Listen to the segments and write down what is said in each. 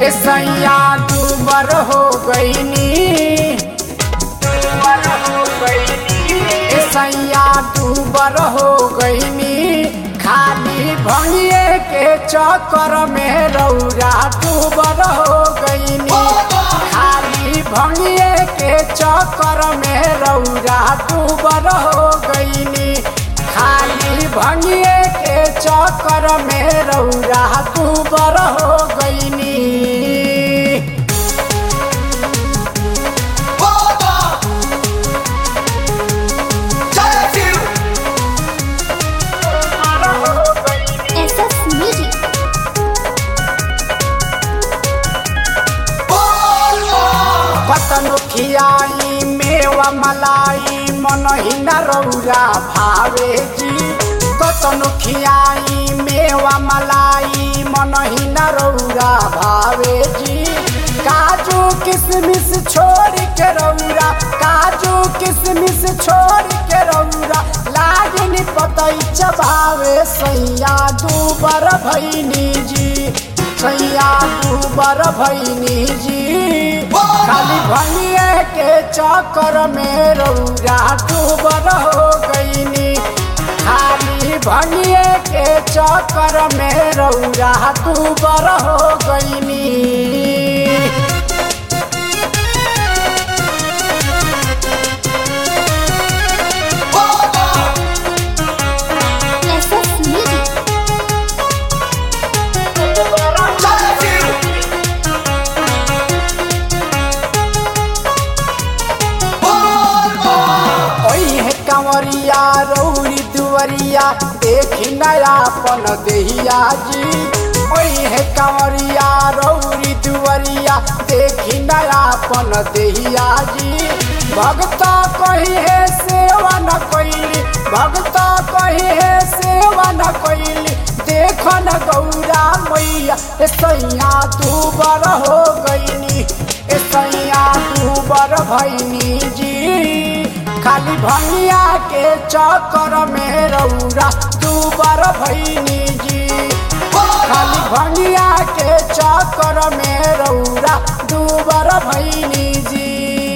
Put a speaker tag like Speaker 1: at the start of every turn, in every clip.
Speaker 1: ए सैया दूबर हो गईनी ए सैया दूबर हो गईनी खाली भंगिए के चक्कर में रौरा दूबर हो गईनी खाली भंगिए के चक्कर में रौरा दूबर हो गईनी खाली भंगिए के चक्कर में रौरा दूबर हो गईनी
Speaker 2: SS Music.
Speaker 1: पतन खियाई मेवा मलाई मन हिना रौरा भावे जी कतन खियाई मेवा मलाई मन हिना रौरा भावे जी काजू किशमिश छोड़ के रौरा काजू किशमिश छोड़ के रौरा लागनी पतई चबावे सैया दूबर भैनी जी सैया दूबर भैनी जी खाली भंगिए के चक्कर में रौरा दूबर हो गईनी खाली भंगिए के चक्कर में रौरा दूबर हो गईनी
Speaker 2: SS Music. ओही है कंवरिया रौरी दुवरिया देखी नयापन देहिया जी ओही है कंवरिया रौरी दुवरिया देखी नयापन देहिया जी भगता कही है सेवा न कैली भगता कही है सेवा न कैली देख न गौरा मैया ए सैया तू बर हो गईनी ए सैया तू बर भैनी जी खाली भंगिया के चक्कर में रौरा तू बर भैनी जी खाली भंगिया के चक्कर में रौरा तू बर भैनी जी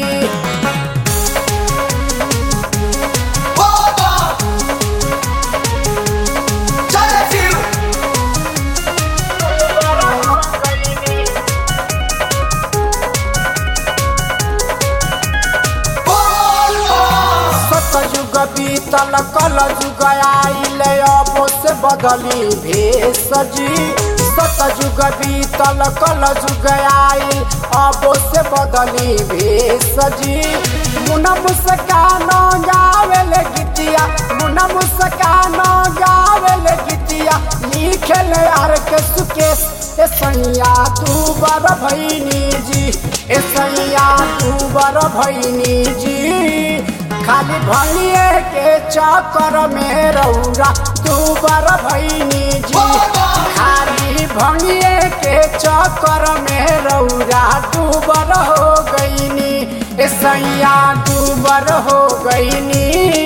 Speaker 2: सतयुग बीतल कल जुग आइल अब से बदली भेष जी सतयुग बीतल कल जुग आइल अब से बदली भेष जी मुन मुस्कान गावेल गीतिया मुन मुस्कान गावेल गीतिया लिखेल यार के सुकेश ए सैया तू बर भैनी जी ए सैया तू बर भैनी जी खाली भंगिए के चक्कर में रौरा तू बर भैनी जी खाली भंगिए के चक्कर में रौरा तू बर हो गईनी ए सैया तू बर हो गईनी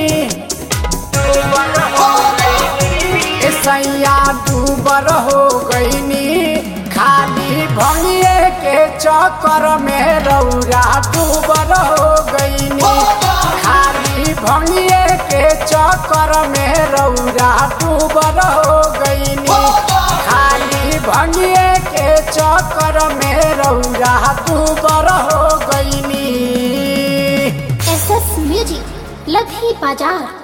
Speaker 2: ए सैया तू बर हो गईनी खाली भंगिए के चक्कर में रौरा तू बर हो गईनी खाली भंगिए के चक्कर में रौरा डूबर हो गईनी खाली भंगिए के चक्कर में रौरा डूबर हो गईनी SS Music. लधी बाजार